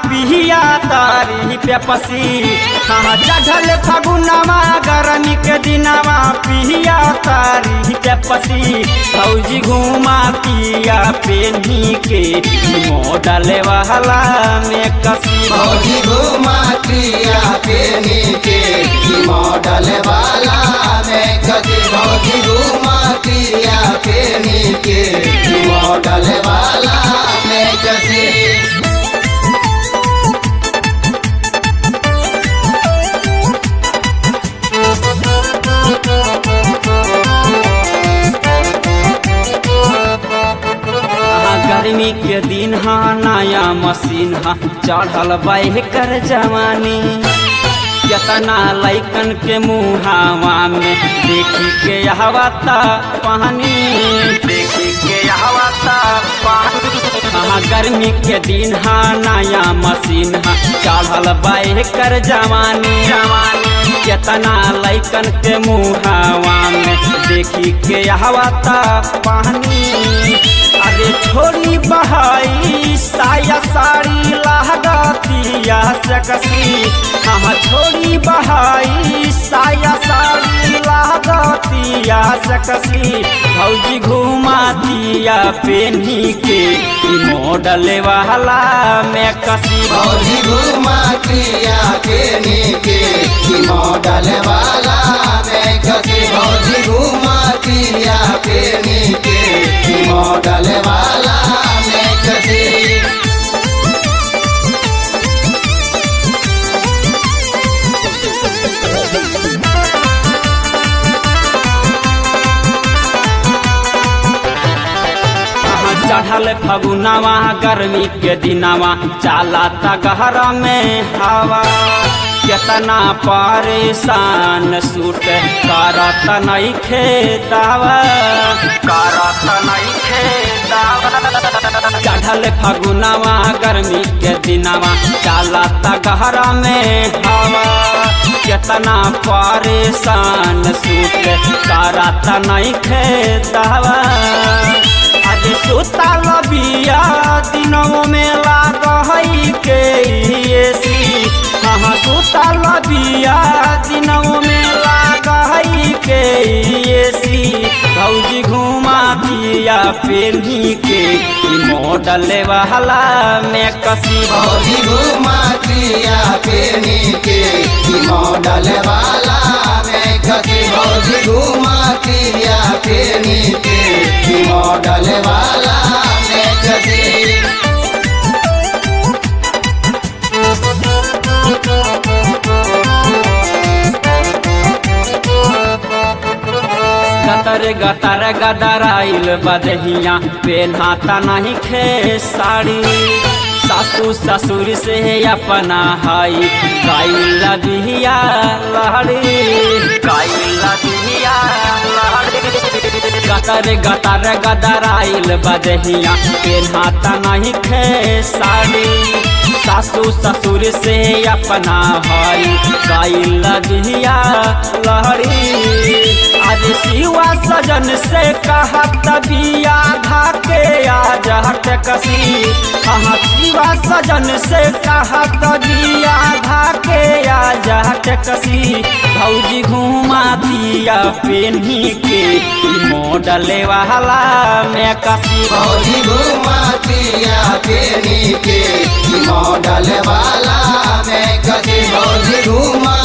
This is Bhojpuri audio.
पिहिया तारी पे पसी हाँ चढ़ल फगुनवा गरमी के दिनवा पिहिया तारी पे पसी फौजी घुमा पिया पेनी के मॉडल वाला में कसी फौजी घुमा क्रिया पेनी के ई मॉडल वाला में कसी फौजी घुमा क्रिया पेनी के ई मॉडल वाला में कसी हाँ, गर्मी के दिन हा नया मशीन हा चढ़ल बाह कर जवानी केतना लैकन के मुहावा में देखी के हवा ता पानी देखी के हवा ता पानी हाँ गर्मी के दिन हा नया मशीन हा चढ़ल बाह कर जवानी जवानी केतना लैकन के मुहावा में देखी के हवा ता पानी अरे छोड़ी बहाई साया साड़ी लहगतिया से कसी हाँ छोड़ी बहाई साया साड़ी लहगतिया से कसी भौजी घुमा दिया पेनी के ई मॉडल वाला में कसी फौजी घुमा क्रिया पेनी के ई मॉडल वाला में कसी फौजी घुमा क्रिया पेनी के ई मॉडल वाला में कसी हाँ, चढ़ल फगुनवा गर्मी के दिनवा चाला तगहरा में हवा केतना परेशान सूट करत नहीं खेतावा करत नहीं खेतावा चढ़ल फगुनवा गर्मी के दिनवा चाला तगहरा में हवा केतना परेशान सूट करत नहीं खेतावा आज सुतल बिया दिनों में लाग हई के एसी हाँ सुतल बिया दिनों में लाग हई के एसी भौजी घुमा दिया पेनी के ई मॉडल वाला में कसी फौजी घुमा क्रिया पेनी के ई मॉडल वाला में कसी फौजी घुमा क्रिया पेनी के ई मॉडल वाला में कसी गतर गतर गदराइल बदहिया पेन्हाता नहीं खे साड़ी सासू ससुर से अपना हाई गाइल बिहिया लहड़ी गाइल बिहिया लहड़ी गतर गतर गदराइल बदहिया पेन्हाता नहीं खे साड़ी सासू ससुर से अपना भाई गाइल बिहिया लहड़ी आज शिवा सजन से कहत बिया धाके आज हट कसी हाँ शिवा सजन से कहत बिया धाके आज हट कसी भौजी घुमा दिया पेनी के ई मॉडल वाला में कसी फौजी घुमा क्रिया पेनी के ई मॉडल वाला में कसी फौजी घुमा